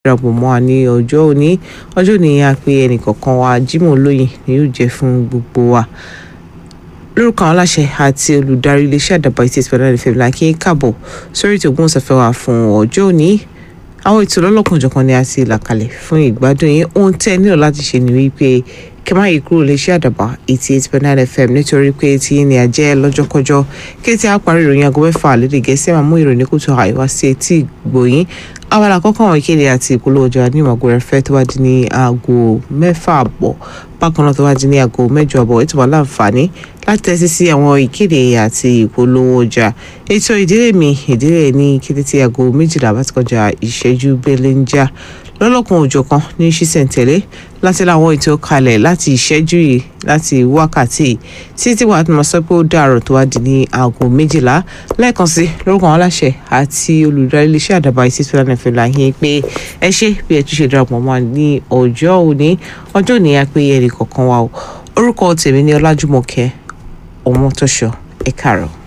darapọ̀ mọ́ wa ní ọjọ́ òní ọjọ́ òní a pé ẹnìkọ̀ọ̀kan wa Jimoh Olóyin ni yóò jẹ́ fún gbogbo wa lórúkọ àwọn aláṣẹ àti olùdarí iléeṣẹ́ àdàbà ìtì ìpínlẹ̀ fm lákì káàbọ̀ sórí ètò ògbóhùnsáfẹ́ wa fún ọjọ́ òní àwọn ètò lọ́lọ́kanjọ̀kan ni a ti là kalẹ̀ fún ìgbádùn yín ohun tẹ́ ẹ nílò láti ṣe ni wípé kí má yí kúrò iléeṣẹ́ àdàbà eighty eight point nine fm nítorí pé tí ní àjẹ́ lọ́jọ́kọjọ́ kí tí a parí ìròyìn aago mẹ́fà lédè gẹ̀ẹ́sì máa mú ìròyìn kùtù àìwá sí etí ìgbòyín abala àkọ́kọ́ àwọn ìkéde àti ìpolówó ọjà ní ìmọ̀ àgọ́ ẹ̀fẹ́ tó wá di ní aago mẹ́fà àbọ̀ bákan náà tó wá di ní aago mẹ́jọ àbọ̀ ètò wà láǹfààní láti tẹ́sí sí àwọn ìkéde àti ìpolówó ọjà ètò ìdílé mi ìdílé ní kété tí aago méjìlá bá ti kọjá ìṣẹ́jú bẹ́lẹ́ ń já lọ́lọ́kan òjọ̀kan ní ṣísẹ̀ntẹ̀lé láti láwọn ètò kalẹ̀ láti ìṣẹ́jú yìí láti wákàtí títí wàá tó máa sọ pé ó dàrọ̀ tó wá di ní aago méjìlá lẹ́ẹ̀kan sí lórúkọ àwọn aláṣẹ àti olùdarí iléeṣẹ́ àdàbà ìsísí lánàá fẹ́ la yín pé ẹ ṣe bí ẹ tún ṣe darapọ̀ mọ́ ní ọjọ́ òní ọjọ́ òní a pé ẹnì kọ̀ọ̀kan wa o orúkọ tèmi ní ọlájúmọ̀kẹ́ ọmọtọ́ṣọ ẹ káàárọ̀.